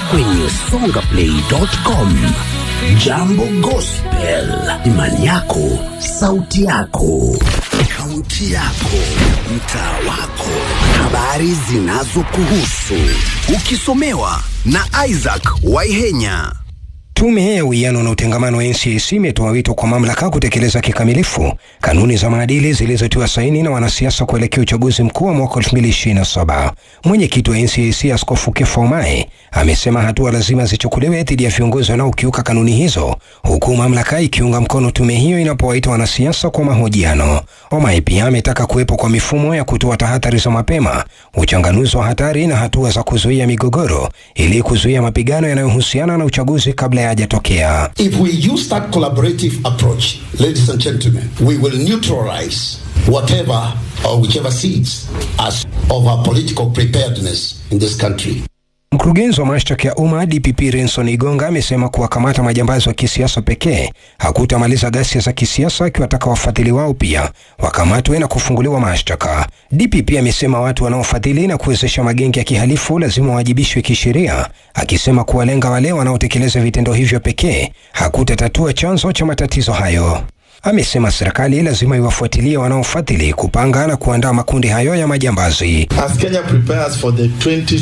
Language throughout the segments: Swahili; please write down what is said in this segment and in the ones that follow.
kwenye songaplay.com. Jambo Gospel, imani yako, sauti yako, kaunti yako, mtaa wako, habari zinazokuhusu, ukisomewa na Isaac Waihenya. Tume ya Uwiano na Utengamano wa NCAC imetoa wito kwa mamlaka kutekeleza kikamilifu kanuni za maadili zilizotiwa saini na wanasiasa kuelekea uchaguzi mkuu wa mwaka 2027. Mwenyekiti wa NCAC Askofu Kefa Omae amesema hatua lazima zichukuliwe dhidi ya viongozi wanaokiuka kanuni hizo, huku mamlaka ikiunga mkono tume hiyo inapowaita wanasiasa kwa mahojiano. Omae pia ametaka kuwepo kwa mifumo ya kutoa tahadhari za mapema, uchanganuzi wa hatari na hatua za kuzuia migogoro ili kuzuia mapigano yanayohusiana na uchaguzi kabla ya hajatokea. If we use that collaborative approach, ladies and gentlemen, we will neutralize whatever or whichever seeds as of our political preparedness in this country. Mkurugenzi wa mashtaka ya umma DPP Renson Igonga amesema kuwakamata majambazi wa kisiasa pekee hakutamaliza ghasia za kisiasa, akiwataka wafadhili wao pia wakamatwe na kufunguliwa mashtaka. DPP amesema watu wanaofadhili na kuwezesha magenge ya kihalifu lazima wawajibishwe kisheria, akisema kuwalenga wale wanaotekeleza vitendo hivyo pekee hakutatatua chanzo cha matatizo hayo. Amesema serikali lazima iwafuatilie wanaofadhili, kupanga na kuandaa makundi hayo ya majambazi. As Kenya prepares for the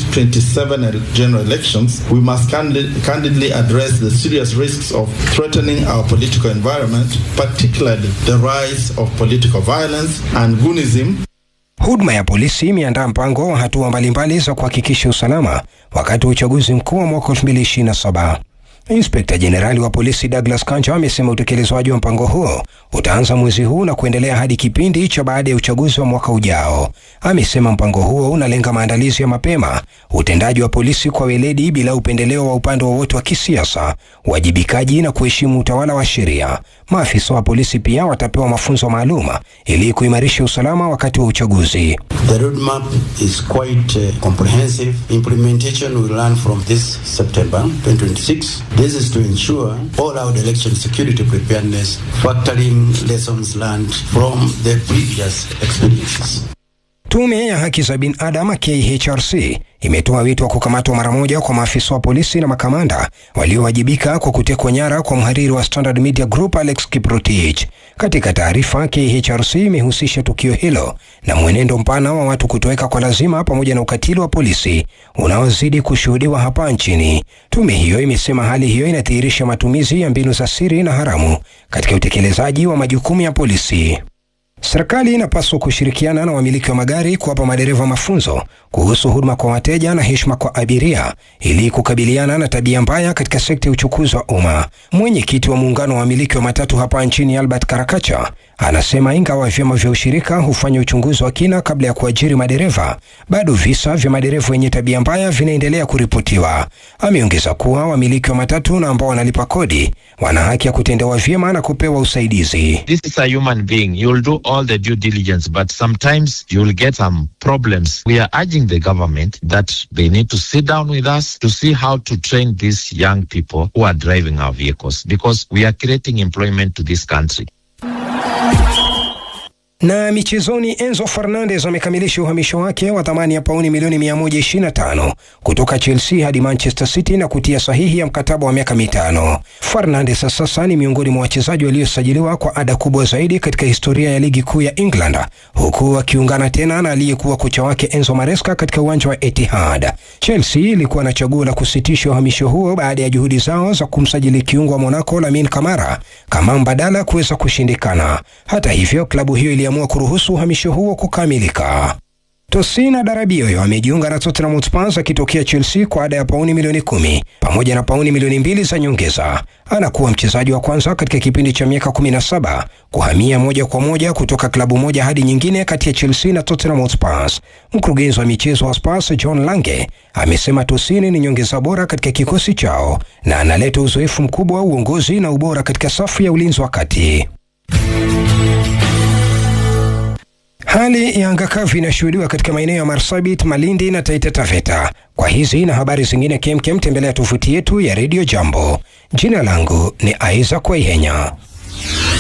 2027 general elections, we must candid- candidly address the serious risks of threatening our political environment, particularly the rise of political violence and goonism Huduma ya polisi imeandaa mpango wa hatua mbalimbali za kuhakikisha usalama wakati wa uchaguzi mkuu wa mwaka 2027. Inspekta Jenerali wa polisi Douglas Kanja amesema utekelezwaji wa mpango huo utaanza mwezi huu na kuendelea hadi kipindi cha baada ya uchaguzi wa mwaka ujao. Amesema mpango huo unalenga maandalizi ya mapema, utendaji wa polisi kwa weledi bila upendeleo wa upande wowote wa kisiasa, uwajibikaji na kuheshimu utawala wa sheria. Maafisa wa polisi pia watapewa mafunzo maalum ili kuimarisha usalama wakati wa uchaguzi. The roadmap is quite uh, comprehensive. Implementation will run from this September 2026. This is to ensure all out election security preparedness, factoring lessons learned from the previous experiences. Tume ya haki za binadamu KHRC imetoa wito wa kukamatwa mara moja kwa maafisa wa polisi na makamanda waliowajibika kwa kutekwa nyara kwa mhariri wa Standard Media Group Alex Kiprotich. Katika taarifa, KHRC imehusisha tukio hilo na mwenendo mpana wa watu kutoweka kwa lazima pamoja na ukatili wa polisi unaozidi kushuhudiwa hapa nchini. Tume hiyo imesema hali hiyo inadhihirisha matumizi ya mbinu za siri na haramu katika utekelezaji wa majukumu ya polisi. Serikali inapaswa kushirikiana na wamiliki wa magari kuwapa madereva mafunzo kuhusu huduma kwa wateja na heshima kwa abiria ili kukabiliana na tabia mbaya katika sekta ya uchukuzi wa umma. Mwenyekiti wa muungano wa wamiliki wa matatu hapa nchini Albert Karakacha anasema ingawa vyama vya ushirika hufanya uchunguzi wa kina kabla ya kuajiri madereva, bado visa vya madereva wenye tabia mbaya vinaendelea kuripotiwa. Ameongeza kuwa wamiliki wa matatu na ambao wanalipa kodi wana haki ya kutendewa vyema na kupewa usaidizi. This is a human being. You'll do all the due diligence, but sometimes you'll get some problems. We are urging the government that they need to sit down with us to see how to train these young people who are driving our vehicles because we are creating employment to this country. Na michezoni, Enzo Fernandez amekamilisha uhamisho wake wa thamani ya pauni milioni 125 kutoka Chelsea hadi Manchester City na kutia sahihi ya mkataba wa miaka mitano. Fernandez sasa ni miongoni mwa wachezaji waliosajiliwa kwa ada kubwa zaidi katika historia ya ligi kuu ya England, huku akiungana tena na aliyekuwa kocha wake Enzo Maresca katika uwanja wa Etihad. Chelsea ilikuwa na chaguo la kusitisha uhamisho huo baada ya juhudi zao za kumsajili kiungo wa Monaco Lamine Camara kama mbadala kuweza kushindikana. Hata hivyo, klabu hiyo iliamua kuruhusu uhamisho huo kukamilika. Tosina Darabioyo amejiunga na Tottenham Hotspur akitokea Chelsea kwa ada ya pauni milioni kumi pamoja na pauni milioni mbili za nyongeza. Anakuwa mchezaji wa kwanza katika kipindi cha miaka 17 kuhamia moja kwa moja kutoka klabu moja hadi nyingine kati ya Chelsea na Tottenham Hotspur. Mkurugenzi wa michezo wa Spurs John Lange amesema Tosini ni nyongeza bora katika kikosi chao na analeta uzoefu mkubwa wa uongozi na ubora katika safu ya ulinzi wa kati. Hali ya anga kavu inashuhudiwa katika maeneo ya Marsabit, Malindi na Taita Taveta. Kwa hizi na habari zingine kemkem, tembelea tovuti yetu ya Radio Jambo. Jina langu ni Isaac Waihenya.